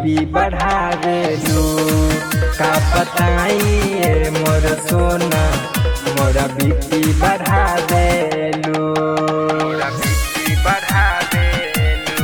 BP बढ़ा देलू का बताइए मोर सोना मोरा बीपी बढ़ा देलू मोरा बीपी बढ़ा देलू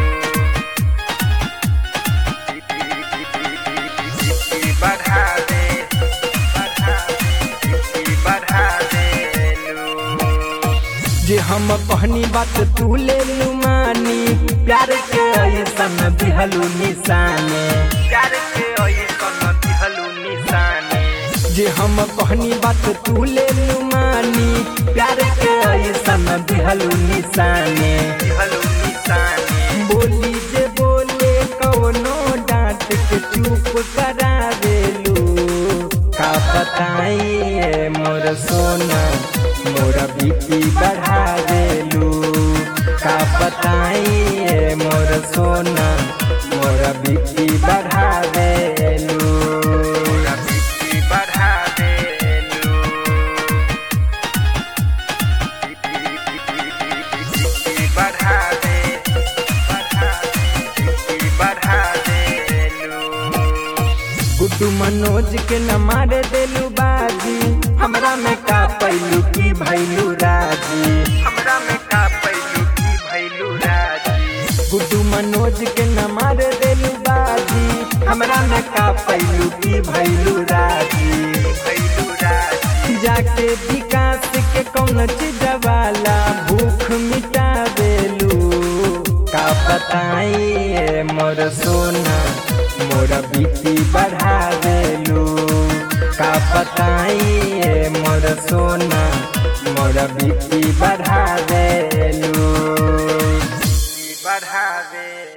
बीपी बढ़ा दे बढ़ा बीपी बढ़ा देलू जे हम कहनी बात तू ले लू मानी प्यार के ऐसन दिहलू निशाने प्यार के ऐसन दिहलू निशाने जे हम कहनी बात तू ले लू मानी प्यार के ऐसन दिहलू निशाने दिहलू निशाने बोली जे बोले कौनो डांट के चुप करा देलू का बताइए मोर सोना मोरा बीपी बढ़ा देलू का बताइए मोर सोना मोरा बीपी बढ़ा देलू मोरा बीपी बढ़ा देलू बीपी बढ़ा दे बढ़ा बीपी बढ़ा देलू गुड्डू मनोज के न मार देलू बाजी हमरा में का पैलू की भैलू राजी हमरा में का पैलू की भैलू राजी गुड्डू मनोज के न मार देलू बाजी हमरा में का पैलू की भैलू राजी भैलू राजी जाके विकास के कौन चीज वाला भूख मिटा देलू का बताइए मोर सोना मोरा बीपी बढ़ा देलू का बताइए मोर सोना मोरा बीपी बढ़ा देलू बढ़ा दे